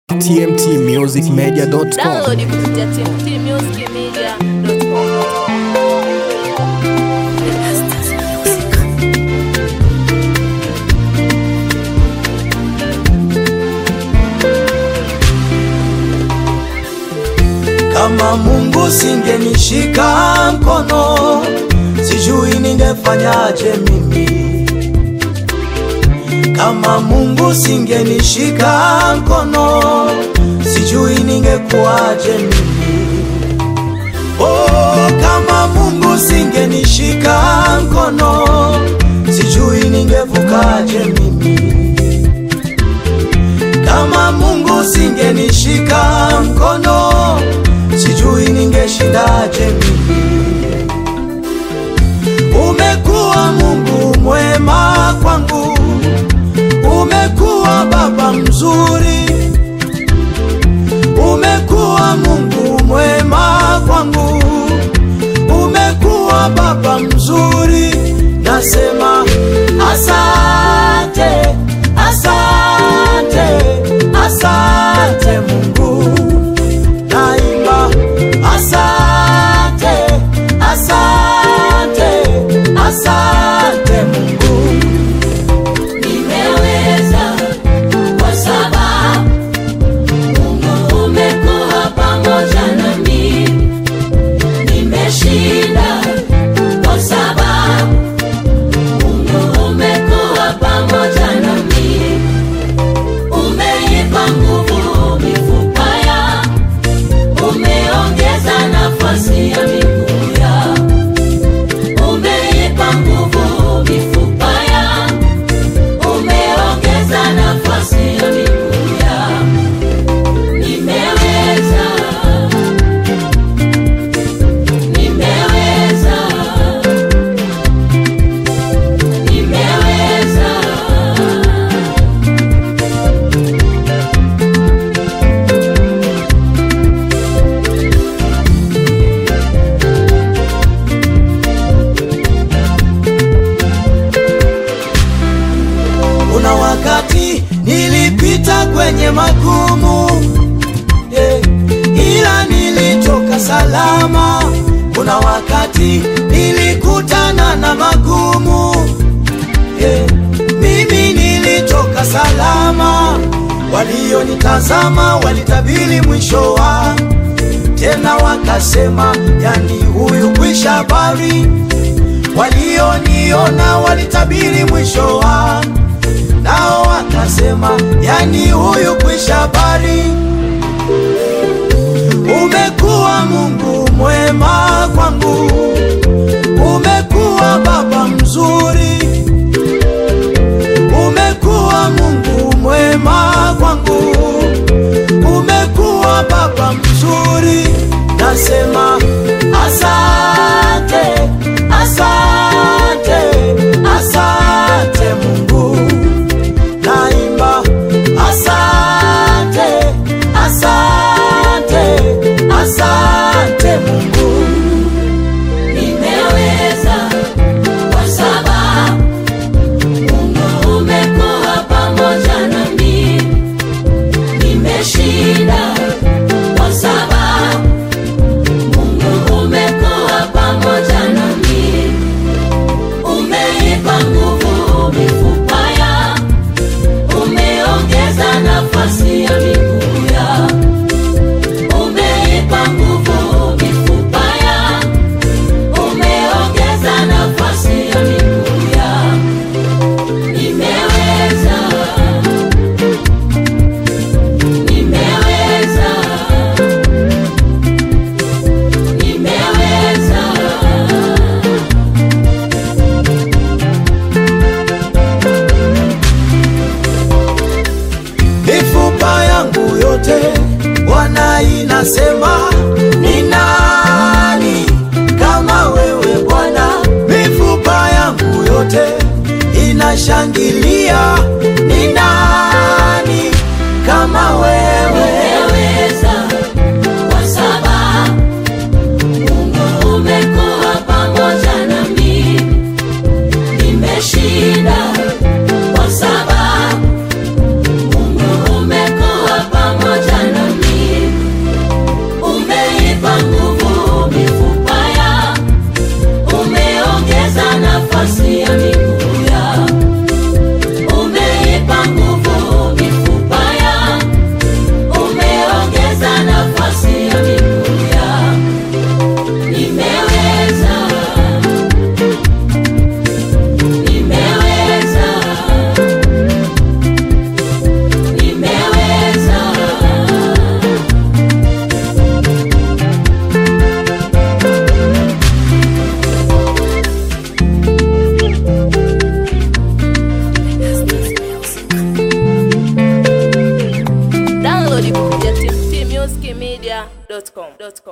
tmtmusicmedia.com. Download kupitia tmtmusicmedia.com. Kama Mungu singenishika mkono, sijui ningefanyaje mimi. Kama Mungu singenishika mkono, sijui ningekuwaje mimi. Oh, kama Mungu singenishika mkono, sijui ningevukaje mimi. Kama Mungu singenishika mkono, sijui ningeshindaje mimi. Umekuwa Mungu mwema kwangu, umekuwa Baba mzuri, umekuwa Mungu mwema kwangu, umekuwa Baba mzuri, nasema asante, asante, asante Mungu, naimba asante, asante, asante Mungu. Nimeweza kwa sababu Mungu umekuwa pamoja nami. Nimeshinda kwa sababu Mungu umekuwa pamoja nami. Umeipa nguvu mifupa yangu, umeongeza nafasi ya miguu yangu. Umeipa nguvu mifupa yangu umeongeza nafasi ya miguu yangu. Nimeweza, nimeweza, nimeweza. Kuna wakati nilipita kwenye magumu eh, ila nilitoka salama. Kuna wakati nilikutana na magumu eh, mimi nilitoka salama. Walionitazama walitabiri mwisho wa tena, wakasema yani huyu kwisha habari. Walioniona walitabiri mwisho wa nao wakasema, yani huyu kwisha habari. Umekuwa Mungu mwema kwangu, umekuwa Baba mzuri, umekuwa Mungu mwema kwangu, umekuwa Baba mzuri, nasema asante, asante, asante Mungu naimba asante, asante, asante Mungu. Nimeweza kwa sababu Mungu umekuwa pamoja nami. Nimeshinda kwa sababu Mungu umekuwa pamoja nami. Umeipa nguvu mifupa yangu, umeongeza nafasi ya miguu yangu. Umeipa nguvu mifupa yangu, umeongeza nafasi ya miguu yangu. Nimeweza, nimeweza, nimeweza. mifupa yangu yote Bwana inasema ni nani kama wewe Bwana? Mifupa yangu yote inashangilia ni nani kama wewe? Nimeweza kwa sababu Mungu umekuwa pamoja nami. Nimeshinda kwa sababu Mungu umekuwa pamoja dot com.